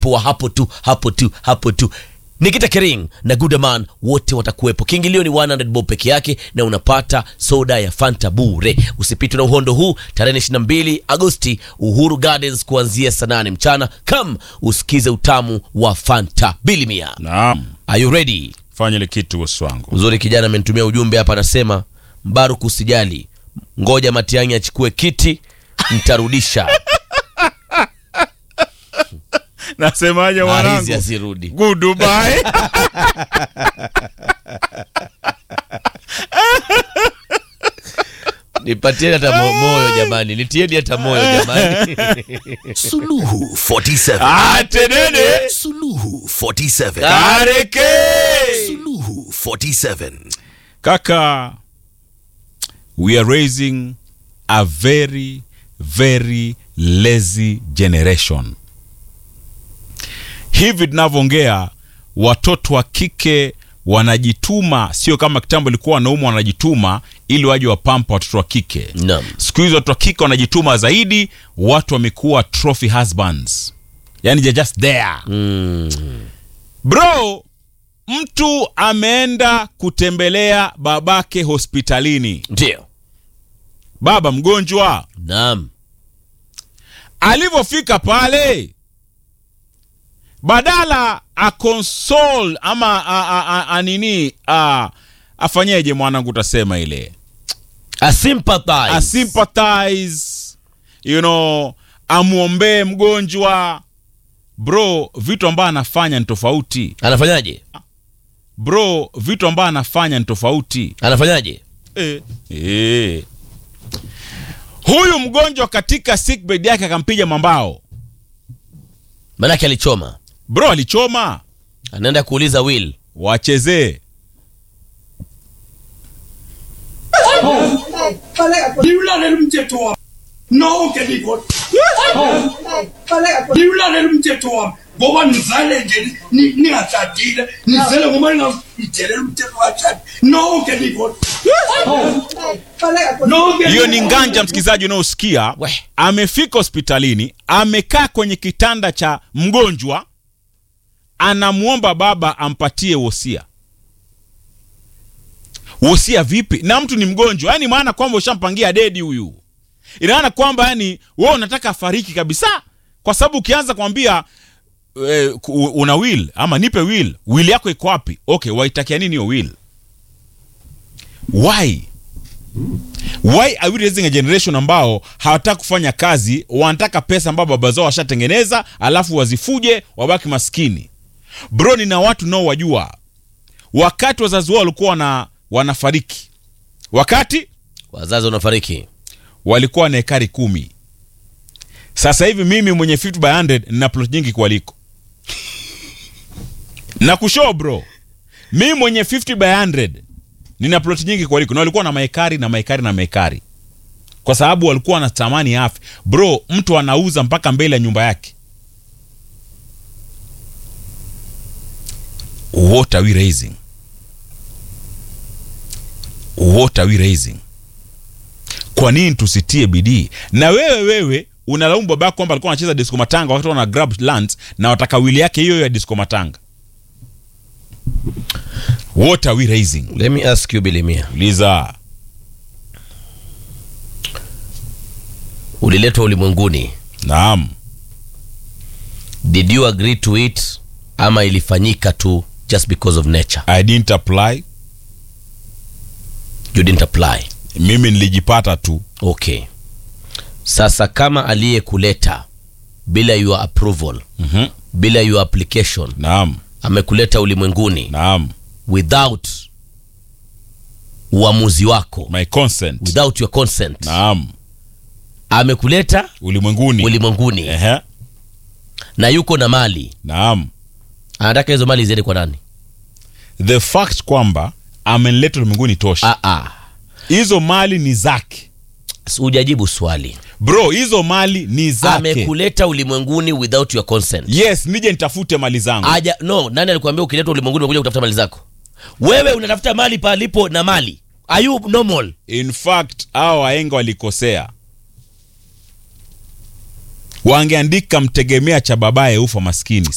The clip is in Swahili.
wa hapo tu hapo tu hapo tu Nikita Kering na Gudaman wote watakuwepo. Kiingilio ni 100 bob peke yake na unapata soda ya Fanta bure. Usipitwe na uhondo huu tarehe 22 Agosti, Uhuru Gardens kuanzia saa 8 mchana. Come usikize utamu wa Fanta bilimia. Naam, Are you ready? fanya ile kitu bosi wangu. Uzuri kijana amenitumia ujumbe hapa, anasema Mbaruk, usijali, ngoja Matiang'i achukue kiti, nitarudisha Nasemaje Arizi mwanangu? asirudi. Goodbye. Nipatieni hata mo- moyo jamani, nitieni hata moyo jamani. Suluhu 47. Atenene. Suluhu 47. Kareke. Suluhu 47. Kaka, we are raising a very very lazy generation. Hivi tunavyoongea, watoto wa kike wanajituma, sio kama kitambo ilikuwa wanaume wanajituma ili waje wapampa watoto wa kike. Naam. Siku hizi watoto wa kike wanajituma zaidi, watu wamekuwa trophy husbands, yani they're just there bro. Mtu ameenda kutembelea babake hospitalini, Ndio. baba mgonjwa. Naam. Alivyofika pale, badala akonsol ama a, a, a, a, nini a, afanyeje mwanangu, utasema ile A sympathize. asympathize, you know, amwombee mgonjwa. Bro, vitu ambayo anafanya ni tofauti. Anafanyaje? Bro, vitu ambayo anafanya ni tofauti. Anafanyaje? Eh. Eh. Huyu mgonjwa katika sick bed yake akampiga mambao. Manake alichoma. Bro alichoma, Anaenda kuuliza Will. wachezee. liwulaleli umthetho wami nonke likho liwulaleli umthetho wami ngoba nizale nje ni- ningashadile nizele ngoba ningayidelela umthetho washadi nonke likho nonke Hiyo ni nganja, msikilizaji unaosikia. We. Amefika hospitalini, amekaa kwenye kitanda cha mgonjwa, anamwomba baba ampatie wosia. Wosia vipi? Na mtu ni mgonjwa, yani maana kwamba ushampangia dedi huyu, ina maana kwamba yani wewe unataka afariki kabisa, kwa sababu ukianza kumwambia eh, ku- una will ama nipe will, will yako iko wapi? Okay, waitakia nini hiyo will? Why? Why are we raising a generation ambao hawataka kufanya kazi, wanataka pesa ambao baba zao washatengeneza, alafu wazifuje wabaki maskini. Bro, nina watu nao wajua, wakati wazazi wao walikuwa wana, wanafariki, wakati Wazazi wanafariki. walikuwa na ekari kumi. Sasa hivi mimi mwenye 50 by 100 nina plot nyingi kualiko na kushow bro, mimi mwenye 50 by 100 nina plot nyingi kualiko, na walikuwa na maekari na maekari na maekari, kwa sababu walikuwa na thamani ya afya bro. Mtu anauza mpaka mbele ya nyumba yake. What are we raising? What are we raising? kwa nini tusitie bidii na wewe wewe unalaumu babako kwamba alikuwa anacheza disco matanga wakati wana grab lands na wataka wili yake hiyo hiyo ya disco matanga what are we raising Let me ask you Bilimia. uliza Uliletwa ulimwenguni. naam Did you agree to it ama ilifanyika tu just because of nature? i didn't apply You didn't apply. mimi nilijipata tu Okay. Sasa kama aliyekuleta bila your approval, Mhm. bila your application, naam amekuleta ulimwenguni naam without uamuzi wako, my consent without your consent, naam amekuleta ulimwenguni ulimwenguni Ehe. na yuko na mali, naam anataka hizo mali ziende kwa nani? the fact kwamba amenileta ulimwenguni tosha Ah, ah. hizo mali ni zake Hujajibu swali. bro hizo mali ni zake Amekuleta ulimwenguni without your consent. yes nije nitafute mali zangu Aja, no, nani alikwambia ukiletwa ulimwenguni unakuja kutafuta mali zako? Wewe unatafuta mali palipo na mali. Are you normal? in fact hao waenga walikosea wangeandika mtegemea cha babaye ufa maskini